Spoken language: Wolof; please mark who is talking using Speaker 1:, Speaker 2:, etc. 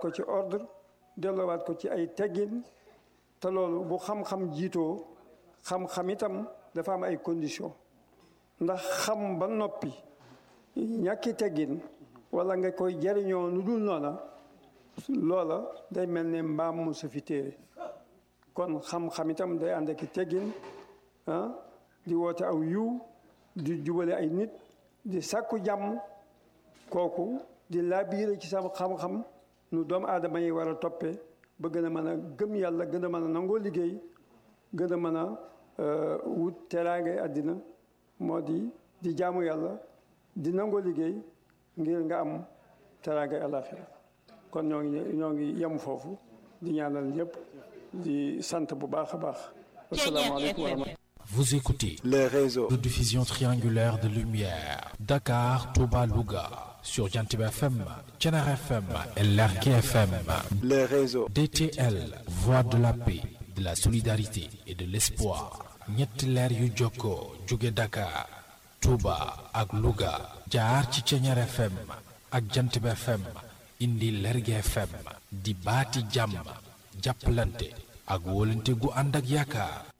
Speaker 1: ko ci ordre delloowaat ko ci ay teggin te loolu bu xam-xam jiitoo xam-xam itam dafa am ay conditions ndax xam ba noppi ñàkki teggin wala nga koy jariñoo nu dul noona loola day mel ne mbaam mu sa fi téere kon xam-xam itam day ànd ak teggin ah di woote aw yiw di jubale ay nit di sàkku jàmm kooku di laabiire ci sama xam-xam nu doomu aadama yi war a toppee ba gën a mën a gëm yàlla gën a mën a nangoo liggéey gën a mën a wut teraangay àddina moo di di jaamu yàlla di nangoo liggéey ngir nga am teraangay àllaaxira kon ñoo ngi ñoo ngi yem foofu di ñaanal ñëpp di sant bu baax a baax asalaamaaleykum wa rahmatulah
Speaker 2: Vous écoutez
Speaker 3: les réseaux
Speaker 2: de diffusion triangulaire de lumière Dakar, Touba, Louga sur Jantib FM, Thiénare FM et Lergui FM.
Speaker 3: les réseaux
Speaker 2: DTL, voix de la paix, de la solidarité et de l'espoir. ñetti leer yu jokkoo jóge Dakar, Touba ak Louga jaar ci Thiénare FM ak Jantib FM indi Lergui FM di baati jàmm jàppalante ak wóolante gu ànd ak yaakaar